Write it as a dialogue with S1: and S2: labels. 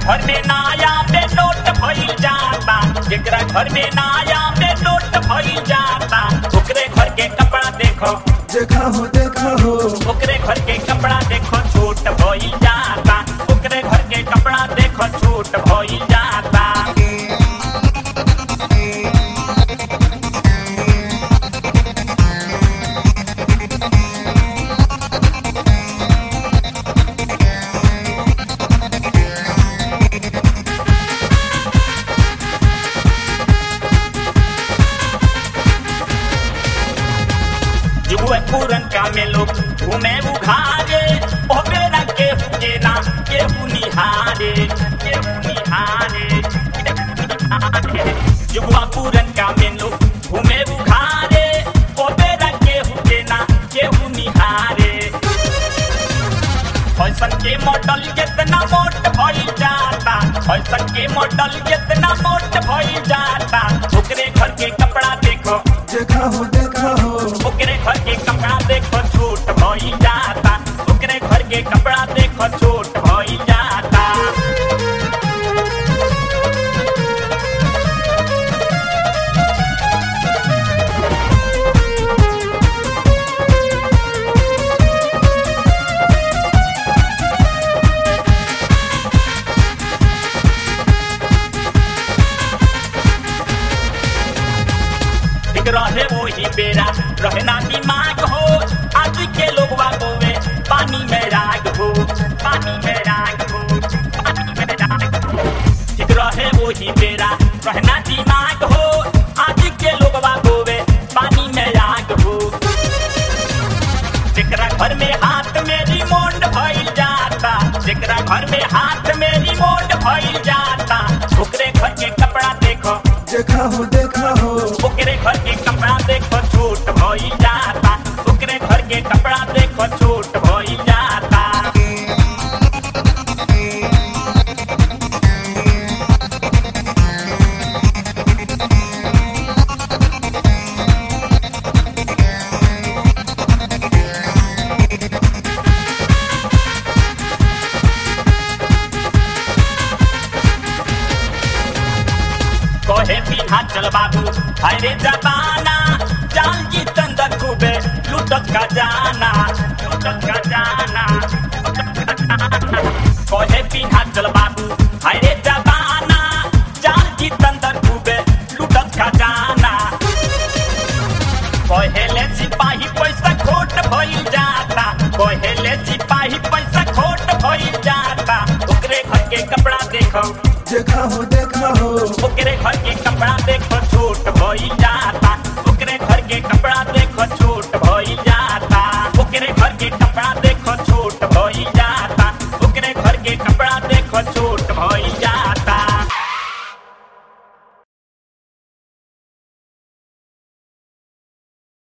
S1: घर में नाया में नोट भइल जाता जेकरा घर में नाया में नोट भइल जाता ओकरे घर के कपड़ा देखो
S2: देखा हो देखा हो
S1: ओकरे घर के कपड़ा देखो छोट भइल जाता ओकरे घर के कपड़ा देखो छोट भइल जाता जुए पूरन का में लोग घूमे उघारे ओ बेरा केहू के ना केहू निहारे केहू निहारे केहू निहारे। जुआ पूरन का में लोग घूमे उघारे ओ बेरा केहू के ना केहू निहारे फैशन के मॉडल जितना मोट भइल जाता फैशन के मॉडल जितना मोट भइल जाता ओकरे घर के कपड़ा देखो
S2: देखा हो देखा हो
S1: ओकरे घर के कपड़ा देखो छोट भइल जाता ओकरे घर के कपड़ा देखो छोट भइल जाता ठीक रहे वही बेरा रहना दिमाग हो आज के लोग बोवे पानी में राग हो पानी में राग हो पानी में राग हो ठीक रहे वही बेरा रहना दिमाग हो आज के लोग बोवे पानी में राग हो जेकरा घर में हाथ में रिमोट भइल जाता जेकरा घर में हाथ में रिमोट भइल जाता ओकरे घर के कपड़ा देखो
S2: देखा हो देखा हो
S1: ओकरे घर के कपड़ा देखो छोट भइल जाता ओकरे घर के कपड़ा देखो छोट भइल जाता कहे पिन्हा चल बाबू हाय रे जबाना जाल जी तंदर खूबे लुटत का जाना लुटत का जाना कहे पिन्हा चल बाबू हाय रे जबाना जाल जी तंदर खूबे लुटत का जाना कहेले सिपाही पैसा खोट भइल जाता कहेले सिपाही पैसा खोट भइल जाता ओकरे घर के कपड़ा देखो
S2: देखा हो देखा हो
S1: ओकरे घर के कपड़ा देखो छोट भइल जाता ओकरे घर के कपड़ा देखो छोट भइल जाता ओकरे घर के कपड़ा